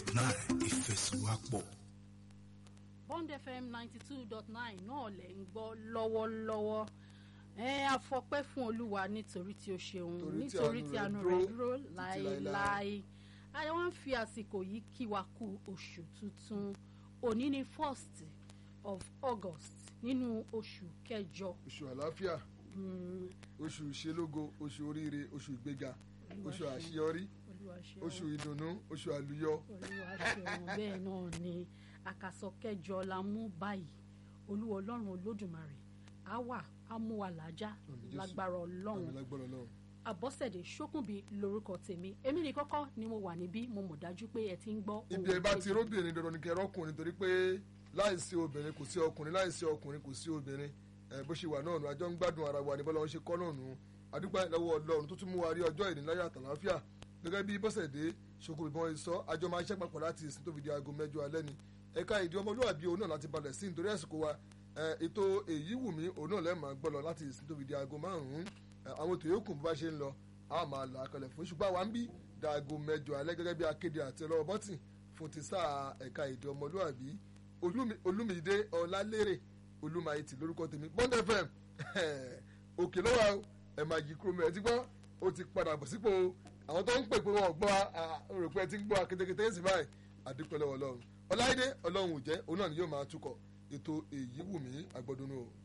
dot nine ìfẹsọ̀wápọ̀. bond fm ninety two dot nine náà lẹ̀ ń gbọ́ lọ́wọ́lọ́wọ́ ẹ afọpẹ́ fún olúwa nítorí tí ó ṣeun Torí tí nítorí àánú tí rẹ̀ àánú dúró rẹ̀ dúró títí láéláé àwọn ń fi àsìkò yìí kí wa kú oṣù tuntun òní ni first of august nínú oṣù kẹjọ oṣù àlàáfíà Mm, oṣù ìṣelógo oṣù oríire oṣù ìgbéga Olúwa oṣù ṣeun. àṣeyọrí olúwa ṣeun. oṣù ìdùnnú oṣù àlùyọ olúwa ṣeun bẹ́ẹ̀ náà ni àkàsọ kẹjọ la mú báyìí olúwa ọlọ́run olódùmarè á wà á mú wa làájá Àmín Jésù. lágbára ọlọ́run àmì lágbára Ọlọ́run àbọ̀sẹ̀dé ṣókùnbí lórúkọ tèmi èmi ní kọ́kọ́ ni mo wà níbí mo mọ̀ dájú pé ẹ ti ń gbọ́ ibi ẹ bá ti róbìnrin dandan ni kẹ rọkùnrin torí pé láìsí obìnrin kò sí ọkùnrin láìsí ọkùnrin kò sí obìnrin ẹ bó ṣe wà náà nù àjọ ń gbádùn ara wa ní bọ́lá wọn ṣe kọ́ náà nù àdúgbò lọ́wọ́ Ọlọ́run tó tún mú wa rí ọjọ́ ìníláyà àtàláfíà gẹ́gẹ́ bí bọ́sẹ̀dé ṣokùn ìbọn sọ àjọ máa ṣẹ́ papọ̀ láti ìsìn tó fi di aago mẹ́jọ alẹ́ ni ẹ̀ka ìdí ọmọlúwàbí òun náà láti balẹ̀ sí nítorí àsìkò wa ẹ, ètò èyí wù mí òun náà lẹ́ẹ̀ma gbọ́ lọ láti ìsìn tó fi di aago márùn-ún ẹ, àwọn ètò yòókù bó bá ṣe ń lọ a máa là á kalẹ̀ fún ṣùgbọ́n àwa ń bí daago mẹ́jọ alẹ́ gẹ́gẹ́ bí akéde àti ọlọ́wọ́ bọ́tì fún ti sáà ẹ̀ka èdè ọmọlúwàbí Olúmi- olúmídé ọlálérè olúmayìtì lórúkọ tèmi bond fm òkè lọ́wọ́ ẹ̀ máa yí kúrò mẹ́ẹ̀ tí gbọ́ ó ti padà bọ̀ sípò àwọn tó ń pè pé wọn ò gbọ́ rò pé ẹ ti ń gbọ́ akétékété sí báyìí àdúpẹ́ lọ́wọ́ ọlọ́run ọláìdé ọlọ́run ò jẹ́ òun náà ni yóò máa túkọ̀ ètò èyí wù mí àgbọ̀dúnú o.